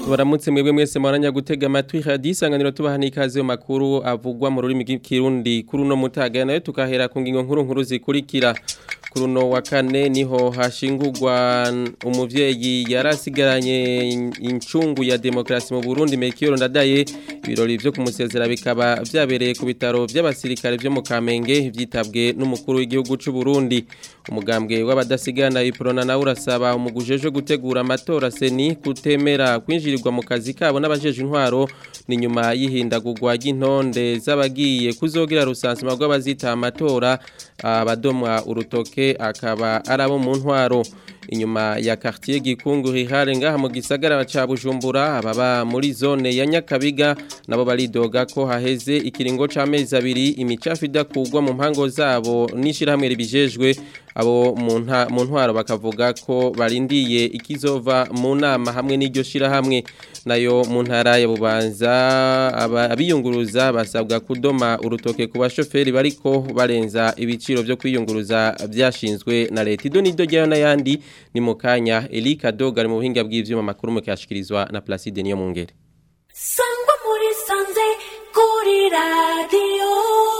Tubaramutse mwebwe mwese mwaranya gutega amatwi radio isanganiro tubaha n'ikaze mu makuru avugwa mu rurimi rw'ikirundi kuri uno mutaga nayo tukahera ku ngingo nkuru nkuru zikurikira kuri uno wa kane niho hashingurwa umuvyeyi yarasigaranye incungu ya demokrasi mu Burundi Melchior Ndadaye ibirori vyo kumusezera bikaba vyabereye ku bitaro vy'abasirikare vyo mu Kamenge vyitabwe n'umukuru w'igihugu c'u Burundi umugambwe w'abadasigana iprona nawe urasaba umugujeje gutegura amatora seni kutemera kwinjirirwa mu kazi kabo n'abajeje intwaro ni nyuma y'ihindagurwa ry'intonde z'abagiye kuzogira rusansima rw'abazita amatora abadomwa urutoke akaba arabo mu ntwaro inyuma ya quartier gikungu rihare ngaha mu gisagara ca Bujumbura ababa muri zone ya Nyakabiga nabo baridoga ko haheze ikiringo c'amezi abiri imicafu idakugwa mu mpango zabo nishirahamwe ribijejwe abo mu ntwaro bakavuga ko barindiye ikizova mu nama hamwe n'iryo shirahamwe nayo mu ntara ya Bubanza abiyunguruza basabwa kudoma urutoke ku bashoferi bariko barenza ibiciro vyo kwiyunguruza byashinzwe na leta ido nido ryayo n'ayandi ni mu kanya Elika Doga ari mu buhinga bw'ivyuma makuru mu kyashikirizwa na Placide niyo mungere Sangwa muri sanze kuri radio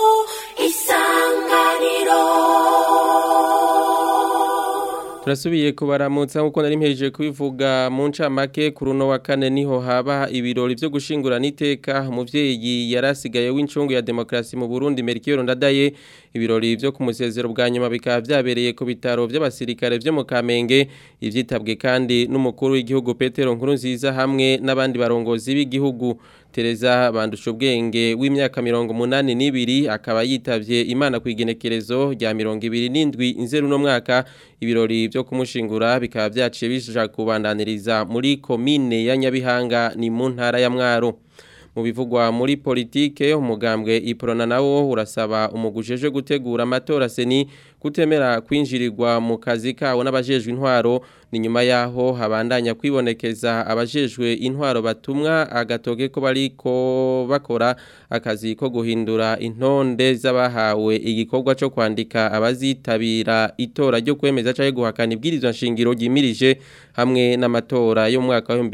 isanganiro Turasubiye kubaramutsa nkuko nari mpejeje kubivuga mu ncamake kuri uno wa kane niho haba ibirori vyo gushingurana iteka umuvyeyi yarasigaye w'incungu ya demokrasi mu Burundi Melchior Ndadaye ibirori vyo kumusezero bwa nyuma bikaba vyabereye ku bitaro vy'abasirikare vyo mu Kamenge ivyitabwe kandi n'umukuru w'igihugu Petero Nkurunziza hamwe n'abandi barongozi b'igihugu Tereza bandusha ubwenge w'imyaka mirongo munani n'ibiri akaba yitavye Imana kwigenekerezo rya mirongo ibiri n'indwi inzeru no mwaka ibirori vyo kumushingura bikaba vyaciye bisha kubandaniriza muri komine ya Nyabihanga ni mu ntara ya Mwaro mu bivugwa muri politike umugambwe iprona nawo urasaba umugujeje gutegura amatora seni kutemera kwinjirirwa mu kazi kawo n'abajejwe intwaro ni nyuma yaho habandanya kwibonekeza abajejwe intwaro batumwa agatoke ko bariko bakora akazi ko guhindura intonde z'abahawe igikorwa cyo kwandika abazitabira itora ryo kwemeza cyangwa guhakana ibwirizwa nshingiro ryimirije hamwe n'amatora yo mu mwaka wa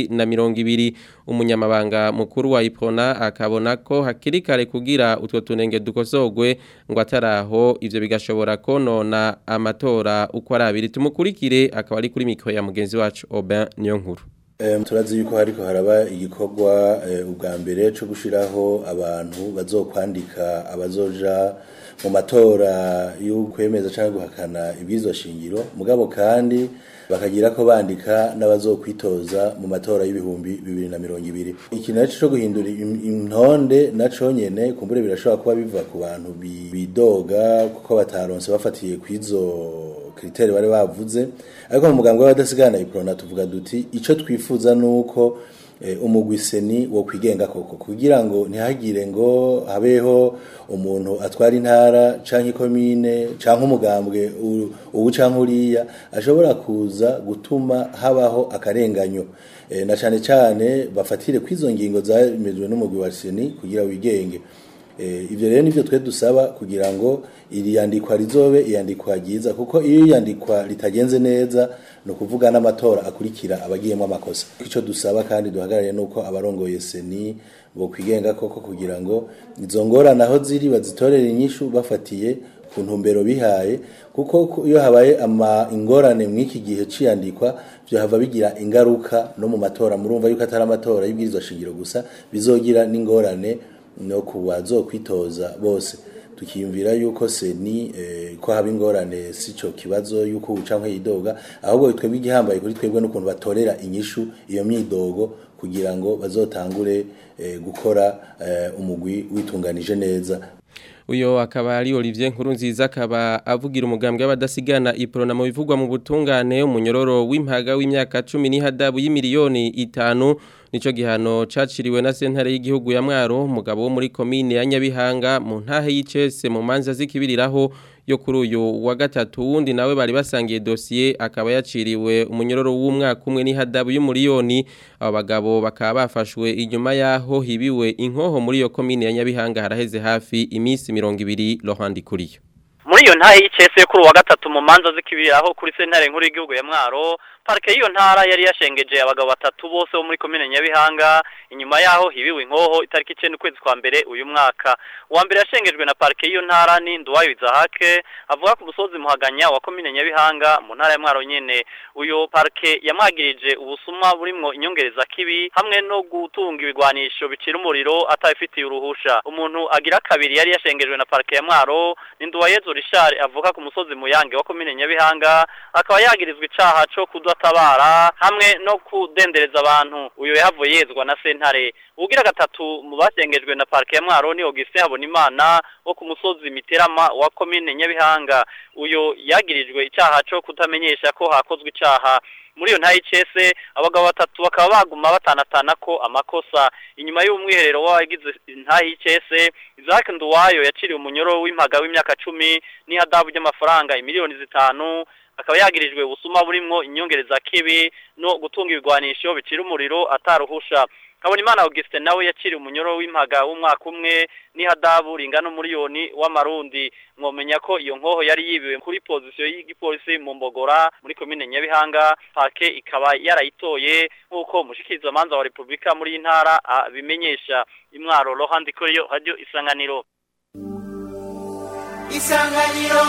2020 umunyamabanga mukuru wa Iprona akabona ko hakiri kare kugira utwo tunenge dukosogwe ngo ataraho ivyo bigashobora konona amatora uko ari abiri tumukurikire akaba ari kuri mikro ya mugenzi wacu Aubin Niyonkuru turazi yuko hariko haraba igikorwa ubwa mbere cyo gushiraho abantu bazokwandika abazoja mu matora y'ukwemeza cyangwa guhakana ibwirizwa shingiro mugabo kandi bakagira ko bandika n'abazokwitoza mu matora y'ibihumbi bibiri na mirongo ibiri iki naco co guhindura intonde naco nyene kumbure birashobora kuba biva ku bantu bidoga kuko bataronse bafatiye kwizo kriteri bari bavuze ariko mu muganga w'abadasigana iprona tuvuga duti ico twifuza nuko umugwiseni wo kwigenga koko kugira ngo ntihagire ngo habeho umuntu atwara intara canke ikomine canke umugambwe ubu canke uriya ashobora kuza gutuma habaho akarenganyo na cane cane bafatire kwizo ngingo zamejwe n'umugwi wa seni kugira wigenge ibyo rero nivyo twe dusaba kugira ngo iri yandikwa rizobe iyandikwa ryiza kuko iyo iyandikwa ritagenze neza no kuvuga n'amatora akurikira abagiyemo amakosa ico dusaba kandi duhagarariye nuko abarongoye seni bo kwigenga koko kugira ngo izo ngorane aho ziri bazitorera inyishu bafatiye ku ntumbero bihaye kuko iyo habaye ama ingorane mw'iki gihe ciyandikwa byo hava bigira ingaruka no mu matora murumva yuko atari amatora y'ibwirizwa shingiro gusa bizogira n'ingorane no kubazokwitoza bose tukiyumvira yuko seni eh, ko haba ingorane sico kibazo yuko uca nk'iyidoga ahubwo twebwe igihambaye kuri twebwe n'ukuntu batorera inyishu iyo myidogo kugira ngo bazotangure eh, gukora eh, umugwi witunganije neza uyo akaba ari Olivier Nkurunziza akaba avugira umugambwe w'abadasigana iprona mu bivugwa mu butungane umunyororo w'impaga w'imyaka 10 n'ihadabu y'imiliyoni itanu nico gihano caciriwe na sentare y'igihugu ya Mwaro umugabo wo muri commune ya Nyabihanga mu ntahe y'icese mu manza zikibiriraho yo kuri uyu wa gatatu wundi nawe bari basangiye dossier akaba yaciriwe umunyororo w'umwaka umwe n'ihadabu y'umuriyoni abo bagabo bakaba bafashwe inyuma yaho hibiwe inkoho muri iyo commune ya Nyabihanga haraheze hafi imisi 200 Laurent Kuriyo muri iyo ntahe y'icese kuri uwa gatatu mu manza zikibiraho kuri sentare nkuru y'igihugu ya Mwaro parike y'iyo ntara yari yashengeje abagabo batatu bose bo muri komine Nyabihanga inyuma yaho hibiwe inkoho itariki 9 ukwezi kwa mbere uyu mwaka uwa mbere yashengejwe na parike y'iyo ntara ni Nduwayo Izahake avuga ku musozi muhaganya wa komine Nyabihanga mu ntara ya Mwaro nyene uyo parike yamwagirije ubusuma burimwo inyongereza kibi hamwe no gutunga ibigwanisho bicira umuriro atabifitiye uruhusha umuntu agira kabiri yari yashengejwe na parike ya Mwaro ni Nduwayezu Richard avuka ku musozi muyange wa komine Nyabihanga akaba yagirizwa icaha co kudatabara hamwe no kudendereza abantu uyo yahavuye yezwa na sentare ugira gatatu mu basengejwe na parike ya Mwaro ni Augustin Habonimana wo ku musozi Miterama wa komine Nyabihanga uyo yagirijwe icaha co kutamenyesha ko hakozwe icaha muri iyo ntayicese abagabo batatu bakaba baguma batanatana ko amakosa inyuma y'umwiherero w'abagize ntayicese Isaac Nduwayo yaciriwe umunyoro w'impaga w'imyaka 10 n'ihadabu ry'amafaranga imiliyoni zitanu akaba yagirijwe ubusuma burimwo inyongereza kibi no gutunga ibigwanisho bicira umuriro ataruhusha Kabonimana Augustin nawe yaciriwe umunyoro w'impaga w'umwaka umwe n'ihadabu ringana umuriyoni w'amarundi mwomenya ko iyo nkoho yari yibiwe kuri pozisiyo y'igipolisi mu Mbogora muri komine Nyabihanga parke ikaba yarayitoye nk'uko mushikiriza manza wa Republika muri intara bimenyesha imwaro Rohandi Koyo radio isanganiro Isanganiro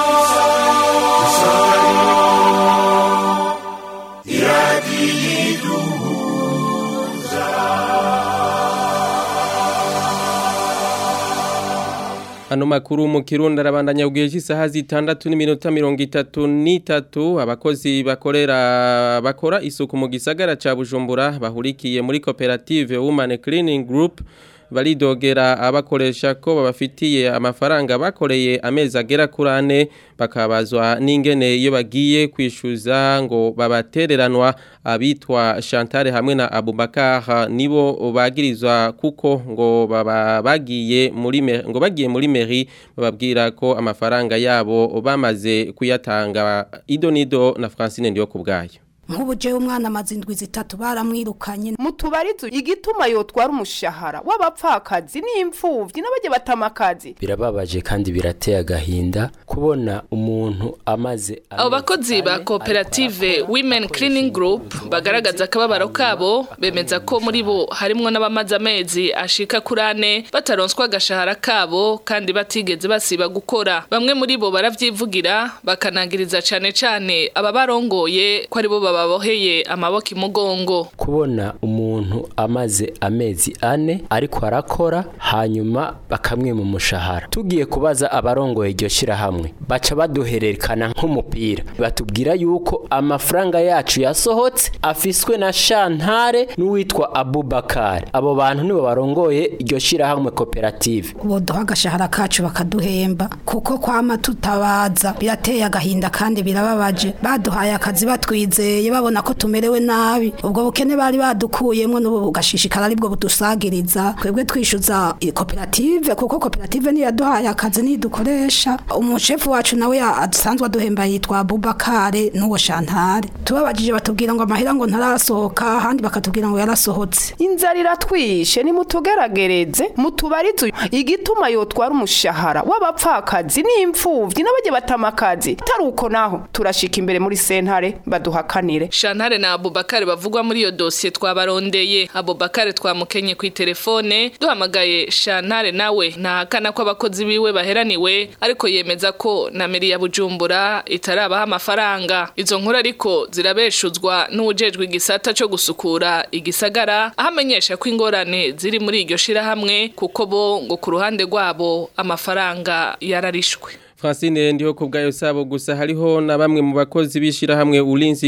Ano makuru mu Kirundi arabandanya kugiye cy'isaha zitandatu n'iminota mirongo itatu n'itatu abakozi bakorera bakora isuku mu gisagara ca Bujumbura bahurikiye muri koperative Women Cleaning Group baridogera abakoresha ko babafitiye amafaranga bakoreye amezi agera kuri ane bakabazwa n'ingene iyo bagiye kwishyuza ngo babatereranwa abitwa Chantal hamwe na Abubakar nibo bagirizwa kuko ngo baba bagiye muri ngo bagiye muri mairie bababwira ko amafaranga yabo bamaze kuyatanga idonido na Francine ndiyo kubgayo nk'ubu jewe umwana amaze indwi zitatu baramwirukanye mutubarizo igituma yotwara umushahara w'abapfakazi n'imfuvyi n'abajye batamakazi birababaje kandi birateye agahinda kubona umuntu amaze abo bakozi ba koperative women cleaning group bagaragaza akababaro kabo bemeza ko muri bo harimwo n'abamaze amezi ashika kuri ane bataronswa agashahara kabo kandi batigeze basiba gukora bamwe muri bo baravyivugira bakanangiriza cane cane aba barongoye ko aribo bababoheye amaboko imugongo kubona umuntu amaze amezi ane ariko arakora hanyuma bakamwe mu mushahara tugiye kubaza abarongoye iryo shirahamwe baca baduhererekana nk'umupira batubwira yuko amafaranga yacu yasohotse afiswe na Shantare n'uwitwa Abubakar abo bantu nibo barongoye iryo shirahamwe koperative boduha agashahara kacu bakaduhemba kuko kwama tutabaza birateye agahinda kandi birababaje baduhaye akazi batwizeye babona ko tumerewe nabi ubwo bukene bari badukuyemo n'ubu bugashishikara aribwo budusagiriza twebwe twishyuza koperative kuko koperative niyo yaduhaye akazi nidukoresha umushefu wacu nawe asanzwe aduhemba yitwa Abubakare n'uwo Shantare tubabajije batubwira ngo amahera ngo ntarasohoka ahandi bakatubwira ngo yarasohotse inzara iratwishe nimutugeragereze mutubarizo igituma yotwara umushahara w'abapfakazi n'imfuvyi n'abajye batamakazi atari uko naho turashika imbere muri sentare baduhakanire Shantare na Abubakar bavugwa muri iyo dosiye twabarondeye Abubakar twamukenye ku telefone duhamagaye Shantare nawe ntahakana ko abakozi biwe baheraniwe ariko yemeza ko na meri ya Bujumbura itarabaha amafaranga izo nkuru ariko zirabeshuzwa n'ujejwe igisata cyo gusukura igisagara ahamenyesha ko ingorane ziri muri iryo shirahamwe kuko bo ngo ku ruhande rwabo amafaranga yararishwe Francine ndiho kubgayo sabo gusa hariho na bamwe mu bakozi bishira hamwe ulinzi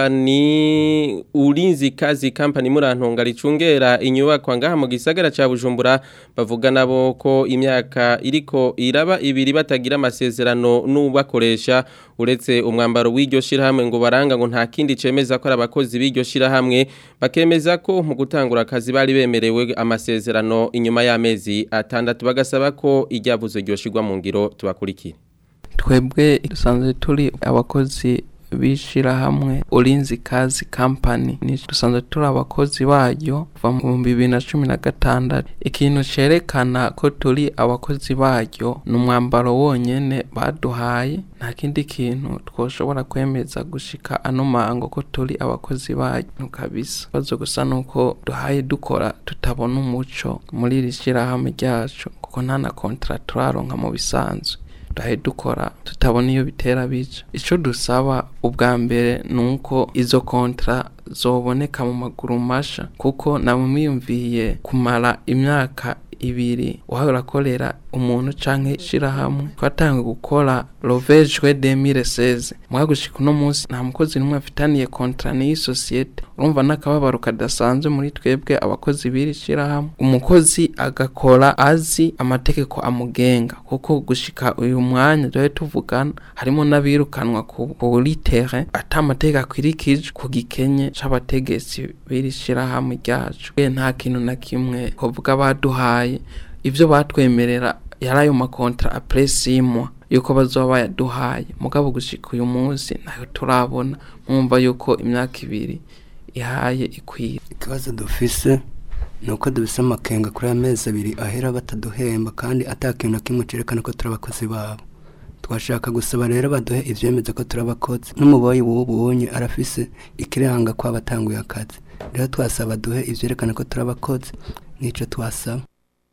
company ulinzi kazi company murantonga ricungera inyubako ngaha mu gisagara ca Bujumbura bavuga nabo ko imyaka iriko iraba ibiri batagira amasezerano n'ubakoresha uretse umwambaro w'iryo shira hamwe ngo baranga ngo nta kindi cemeza ko abakozi b'iryo shira hamwe bakemeza ko mu gutangura akazi bari bemerewe amasezerano inyuma y'amezi atandatu bagasaba ko ijyavuzo ryoshirwa mu ngiro tubakurikire twebwe dusanzwe turi abakozi b'ishirahamwe ulinzi kazi company ni dusanzwe turi abakozi baryo kuva mu bihumbi bibiri na cumi na gatandatu ikintu cerekana ko turi abakozi baryo ni umwambaro wonyene baduhaye nta kindi kintu twoshobora kwemeza gushika ano mango ko turi abakozi baryo kabisa bazo gusa nuko duhaye dukora tutabona umuco muri iri shirahamwe ryacu kuko nta na kontra turaronka mu bisanzwe duhaye dukora tutabona iyo bitera bica icyo dusaba ubwa mbere ni uko izo kontra zoboneka mu maguru masha kuko namwiyumviye kumara imyaka ibiri uhawe urakorera umuntu canke ishirahamwe twatangiye gukora rovejwe 2016 mwa gushika uno munsi nta mukozi n'umwe afitaniye kontra n'iyi sosiyete urumva n'akababaro kadasanzwe muri twebwe abakozi b'iri shirahamwe umukozi agakora azi amategeko amugenga kuko gushika uyu mwanya duhe tuvugana harimo n'abirukanwa kuri terrain ata amategeko akwirikije ku gikenye c'abategetsi b'iri shirahamwe ryacu nta kintu na kimwe kuvuga baduhaye ivyo batwemerera yari ayo makontra apresimwa yuko bazoba bayaduhaye mugabo gushika uyu munsi nayo turabona mwumva yuko imyaka ibiri ihaye ikwiye ikibazo dufise ni uko dufise amakenga kuri aya mezi abiri ahera bataduhemba kandi ata kintu na kimwe cerekana ko turi abakozi babo twashaka gusaba rero baduhe ivyemeza ko turi abakozi n'umuboyi w'ubunye arafise ikiranga ko abatanguye akazi rero twasaba duhe ivyerekana ko turi abakozi nico twasaba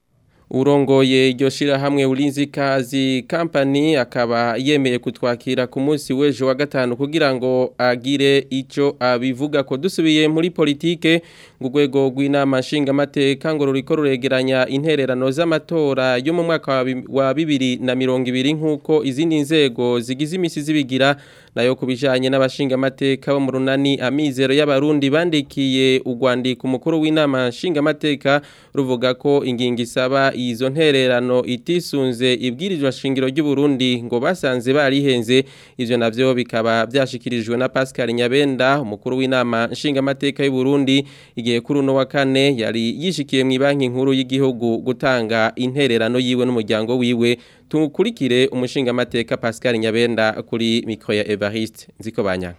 urongoye iryo shirahamwe ulinzi kazi company akaba yemeye kutwakira ku munsi w'ejo wa gatanu kugira ngo agire icyo abivuga ko dusubiye muri politike ngo urwego rw'inama nshingamateka ngo ruriko ruregeranya intererano z'amatora yo mu mwaka wa bibiri na mirongo ibiri nk'uko izindi nzego zigize imisi zibigira nayo ku bijyanye n'abashingamateka bo mu runani amizero y'abarundi bandikiye urwandiko umukuru w'inama nshingamateka ruvuga ko ingingo isaba izo ntererano itisunze ibwirizwa shingiro ry'u Burundi ngo basanze barihenze ivyo navyo bikaba byashikirijwe na Pascal Nyabenda umukuru w'inama nshingamateka y'u Burundi igihe kuri uno wa kane yari yishikiye mu banki nkuru y'igihugu gutanga intererano yiwe n'umuryango wiwe tukurikire umushingamateka Pascal Nyabenda kuri mikro ya Evariste nziko banyanga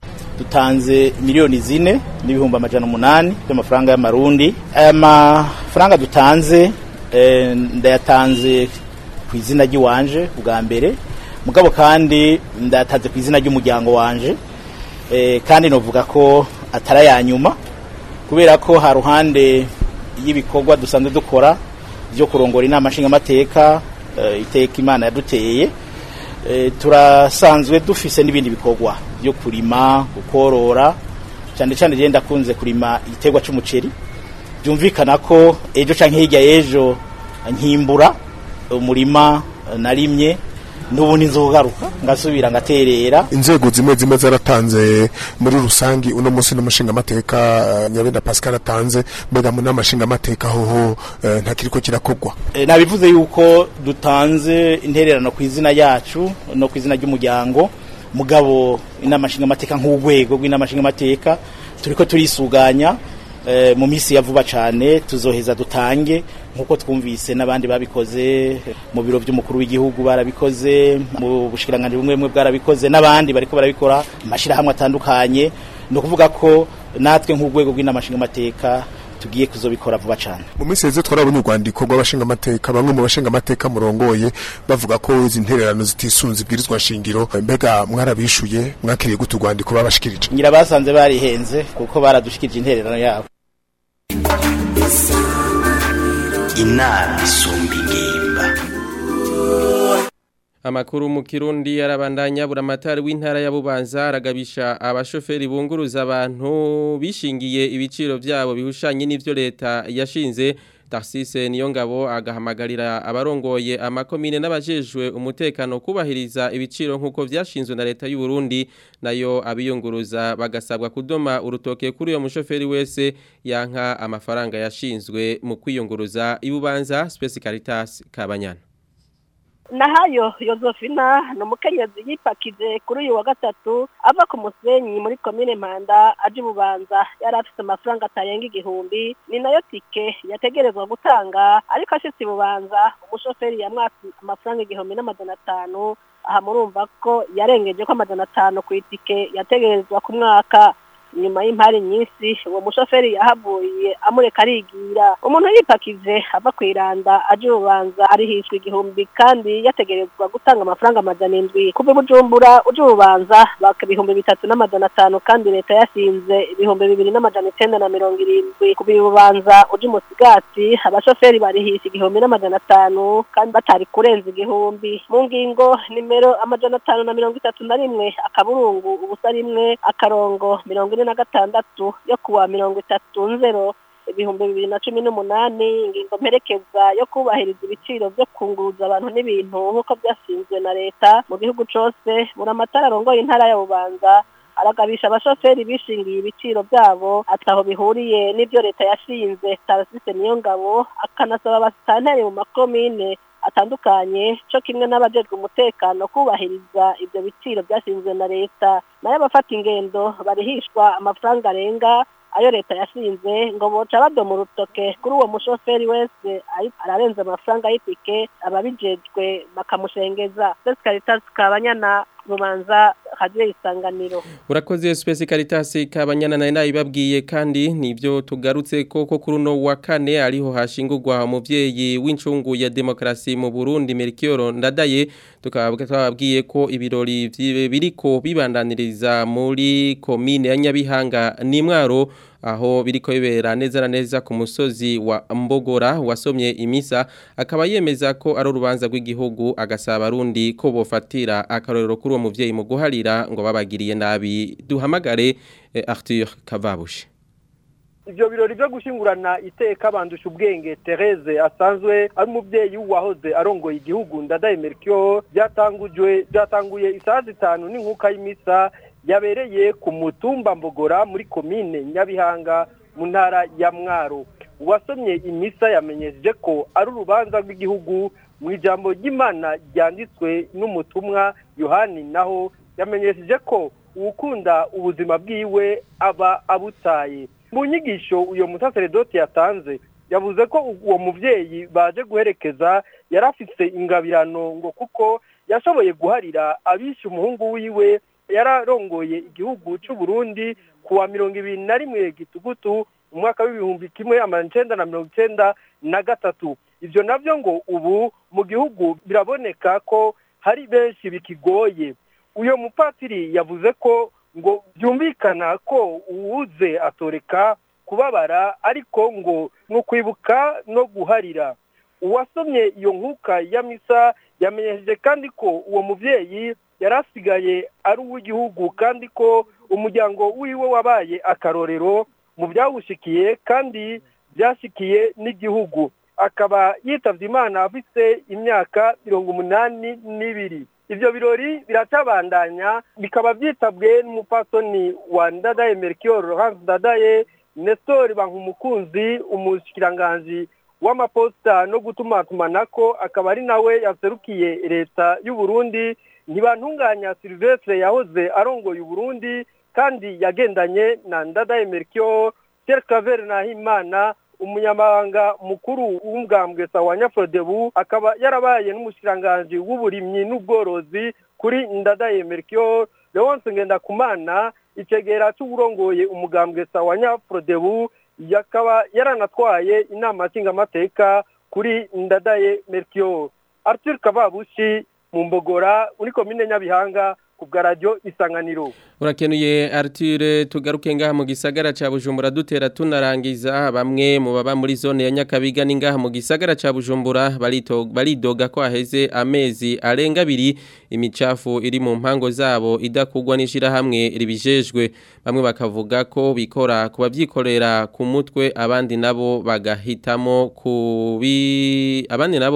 dutanze miliyoni zine n'ibihumbi amajana umunani by'amafaranga y'amarundi aya mafaranga dutanze ndayatanze ku izina ry'iwanje bwa mbere mugabo kandi ndayatanze ku izina ry'umuryango wanje kandi novuga ko atari aya nyuma kubera ko ha ruhande y'ibikorwa dusanzwe dukora byo kurongora inama nshingamateka iteka imana yaduteye turasanzwe dufise n'ibindi bikorwa byo kurima gukorora cyane cyane genda akunze kurima igiterwa cy'umuceri byumvikana ko ejo cyangwa hirya y'ejo nkimbura umurima narimye n'ubundi nzogaruka ngasubira ngaterera inzego zimwe zimwe zaratanze muri rusangi uno munsi n'umushinga amateka nyabenda Pascal atanze mbega mu namashinga amateka hoho ntakiriko kirakogwa nabivuze yuko dutanze intererano ku izina yacu no ku izina ry'umuryango mugabo inamashinga amateka nk'urwego rw'inamashinga amateka turiko turisuganya mu minsi ya vuba cyane tuzoheza dutange nk'uko twumvise n'abandi babikoze mu biro by'umukuru w'igihugu barabikoze mu bushikiranganje bumwe bumwe bwarabikoze n'abandi bariko barabikora amashyirahamwe atandukanye ni ukuvuga ko natwe nk'urwego rw'inamashinga amateka tugiye kuzobikora vuba cyane mu minsi yeze twarabonye urwandiko rw'abashinga amateka bamwe mu bashinga amateka murongoye bavuga ko izi ntererano zitisunze ibwirizwa shingiro mbega mwarabishuye mwakiriye gute urwandiko babashikirije ngira basanze barihenze kuko baradushikirije intererano yabo inama isumba ingimba Amakuru mu Kirundi arabandanya buramatari w'intara ya Bubanza aragabisha abashoferi bunguruza abantu bishingiye ibiciro byabo bihushanye n'ivyo leta yashinze Tarsise Niyongabo agahamagarira abarongoye amakomine n'abajejwe umutekano kubahiriza ibiciro nkuko vyashinzwe na leta y'u Burundi nayo abiyunguruza bagasabwa kudoma urutoke kuri uyo mushoferi wese yanka amafaranga yashinzwe mu kwiyunguruza ibubanza Space Caritas Kabanyana nahayo Yozofina ni umukenyezi yipakije kuri uyu wa gatatu ava ku musenyi muri komine Mpanda aje bubanza yari afite amafaranga atarenga igihumbi ni nayo tike yategerezwa gutanga ariko ashitse bubanza umushoferi yamwatse amafaranga igihumbi n'amajana atanu aha murumva ko yarengeje ko amajana atanu ku itike yategerezwa ku mwaka nyuma y'impari nyinshi uwo mushoferi yahavuye amureka arigira umuntu yipakije ava ku iranda aje ububanza arihishwa igihumbi kandi yategerezwa gutanga amafaranga amajana indwi kuva i bujumbura uje ububanza baka ibihumbi bitatu n'amajana atanu kandi leta yashinze ibihumbi bibiri n'amajana icyenda na mirongo irindwi kuva ububanza uje umusigati abashoferi barihisha igihumbi n'amajana atanu kandi batari kurenza igihumbi mu ngingo nimero amajana atanu na mirongo itatu na rimwe akaburungu ubusa rimwe akarongo mirongo ine na gatandatu yo kuwa mirongo itatu nzero ibihumbi bibiri na cumi n'umunani ingingo mperekeza yo kubahiriza ibiciro byo kunguruza abantu n'ibintu nk'uko byashinzwe na leta mu gihugu cyose buri amatara arongoye intara ya bubanza aragabisha abashoferi bishingiye ibiciro byabo ataho bihuriye n'ibyo leta yashinze tarasise niyo ngabo akanasaba abasitanteri mu makomine atandukanye cyo kimwe n'abajejwe umutekano kubahiriza ibyo biciro byashinzwe na leta nayo abafata ingendo barihishwa amafaranga arenga ayo leta yashinze ngo boca badoma urutoke kuri uwo mushoferi wese ararenza amafaranga y'itike ababijejwe bakamushengeza Spes Caritas Kabanyana Rubanza Radio Isanganiro Urakoze Spes Caritas Kabanyana nayo nayibabwiye kandi nivyo tugarutse koko kuri no wa kane ariho hashingurwa umuvyeyi w'incungu ya demokrasi mu Burundi Melchior Ndadaye tukababwa twababwiye ko ibirori biriko bibandaniriza muri commune ya Nyabihanga ni mwaro aho biriko bibera neza na neza ku musozi wa Mbogora wasomye imisa akaba yemeza ko ari urubanza rw'igihugu agasaba arundi ko bofatira akarorero kuri uwo muvyeyi mu guharira ngo babagiriye nabi duhamagare eh, Arthur Kavabushi ivyo birori byo gushingurana iteka bandusha ubwenge Therese asanzwe ari umuvyeyi wahoze arongoye igihugu ndadaye Melchior byatangujwe byatanguye isaha zitanu n'inkuka y'imisa yabereye ku mutumba mbogora muri komine nyabihanga mu ntara ya mwaro uwasomye imisa yamenyesheje ko ari urubanza rw'igihugu mu ijambo ry'imana ryanditswe n'umutumwa yohani naho yamenyesheje ko uwukunda ubuzima bwiwe aba abutaye mu nyigisho uyo musaseredoti yatanze yavuze ko uwo muvyeyi baje guherekeza yari afise ingabirano ngo kuko yashoboye guharira abishe umuhungu wiwe yararongoye igihugu cy'u Burundi kuwa mirongo ibiri na rimwe gitugutu umwaka w'ibihumbi kimwe amajana icenda na mirongo icenda na gatatu ivyo navyo ngo ubu mu gihugu biraboneka ko hari benshi bikigoye uyo mupatiri yavuze ko ngo byumvikana ko uwuze atoreka kubabara ariko ngo ni ukwibuka no guharira uwasomye iyo nkuka ya misa yamenyesheje kandi ko uwo muvyeyi yari asigaye ari uw'igihugu kandi ko umuryango wiwe wabaye akarorero mu byawushikiye kandi byashikiye n'igihugu akaba yitavye imana afise imyaka mirongo umunani n'ibiri ivyo birori biracabandanya bikaba vyitabwe n'umupasoni wa ndadaye melchior hans ndadaye nestor bankumukunzi umushikiranganji w'amaposita no gutumatumanako akaba ari nawe yaserukiye leta y'u Burundi ntibantunganya Silvestre yahoze arongoye Burundi kandi yagendanye na Ndadaye Melchior Pierre Claver Nahimana umunyamabanga mukuru w'umugambwe sawa Nyafrodebu akaba yarabaye n'umushikiranganji w'uburimyi n'ubworozi kuri Ndadaye Melchior Leonce Ngendakumana icegera c'uburongoye umugambwe sawa Nyafrodebu yakaba yaranatwaye inama nshingamateka kuri Ndadaye Melchior Arthur Kavabushi mu mbogora uri komine nyabihanga ku bwa radio isanganiro urakenuye Arthur tugaruke ngaha mu gisagara ca Bujumbura dutera tunarangiza bamwe mu baba muri zone ya Nyakabiga ningaha mu gisagara ca Bujumbura baridoga ko aheze amezi arenga abiri imicafu iri mu mpango zabo idakugwa n'ishira hamwe ribijejwe bamwe bakavuga ko bikora kuba byikorera ku mutwe abandi nabo bagahitamo kubi abandi nabo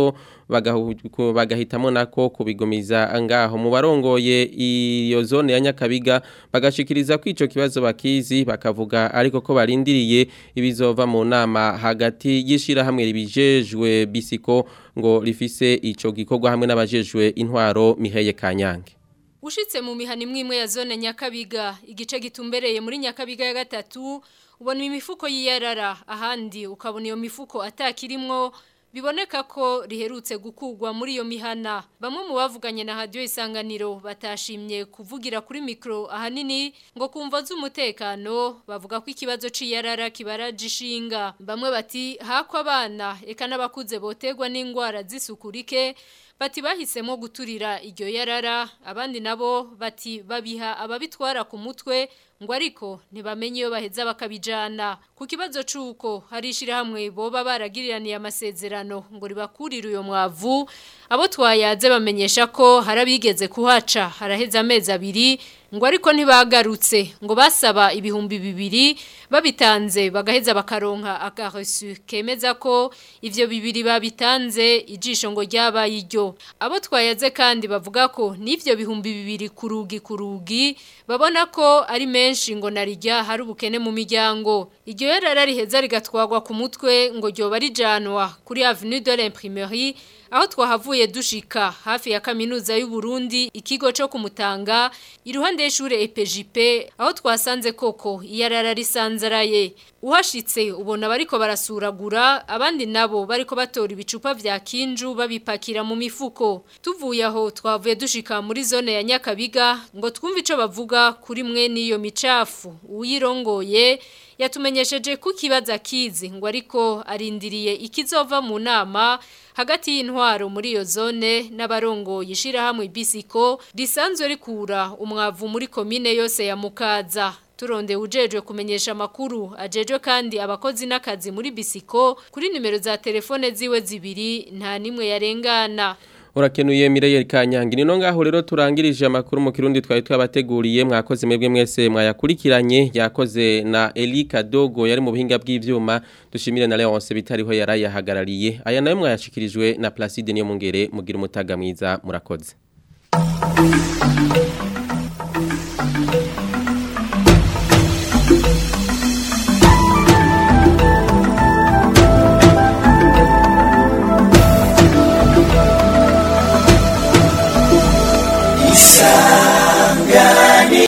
bagahu- bagahitamo nako kubigumiza ngaho mu barongoye iyo zone ya Nyakabiga bagashikiriza ko ico kibazo bakizi bakavuga ariko ko barindiriye ibizova mu nama hagati y'ishira hamwe ribijejwe bisiko ngo rifise ico gikorwa hamwe n'abajejwe intwaro Miheye Kanyange Ushitse mu mihana imwe imwe ya zone Nyakabiga igice gitumbereye muri Nyakabiga ya gatatu ubona imifuko yiyarara ahandi ukabona iyo mifuko atakirimwo biboneka ko riherutse gukugwa muri iyo mihana bamwe mu bavuganye na radio isanganiro batashimye kuvugira kuri mikro ahanini ngo kumva z'umutekano bavuga ko ikibazo c'iyarara kibaraje ishinga bamwe bati hako abana eka n'abakuze botegwa n'ingwara z'isukurike bati bahisemo guturira iryo yarara abandi nabo bati babiha ababitwara ku mutwe ngo ariko ntibamenye iyo baheza bakabijana ku kibazo c'uko hari ishirahamwe boba baragiriraniye amasezerano ngo ribakurire uyo mwavu abo twayaze bamenyesha ko harabigeze kuhaca haraheza amezi abiri ngo ariko ntibagarutse ngo basaba ibihumbi bibiri babitanze bagaheza bakaronka akaresu kemeza ko ivyo bibiri babitanze ijisho ngo ryabaye iryo abo twayaze kandi bavuga ko n'ivyo bihumbi bibiri kurugi kurugi babona ko ari menshi ngo narijya hari ubukene mu miryango iryo yarara riheza rigatwagwa ku mutwe ngo ryoba rijanwa kuri avenue de l'imprimerie aho twahavuye dushika hafi ya kaminuza y'u Burundi ikigo cyo kumutanga iruhande y'ishure EPJP aho twasanze koko iyarara risanzaraye uhashitse ubona bariko barasuragura abandi nabo bariko batora ibicupa vya kinju babipakira mu mifuko tuvuye aho twavuye dushika muri zone ya Nyakabiga ngo twumve ico bavuga kuri mwe niyo micafu uyirongoye yatumenyesheje ko kibaza kizi ngo ariko arindiriye ikizova mu nama hagati y'intwaro muri iyo zone n'abarongoye ishirahamwe bisiko risanzwe rikura umwavu muri komine yose ya Mukaza turonde ujejwe kumenyesha makuru ajejwe kandi abakozi n'akazi muri bisiko kuri nimero za telefone ziwe zibiri nta nimwe yarengana Urakenuye Mireille Kanyangi nino ngaho rero turangirije amakuru mu kirundi twari twabateguriye mwakoze mwebwe mwese mwayakurikiranye yakoze na Elika Dogo yari mu buhinga bw'ivyuma dushimire na Leonce bitariho yarayahagarariye aya nayo mwayashikirijwe na Placide niyo mungere mugira umutaga mwiza murakoze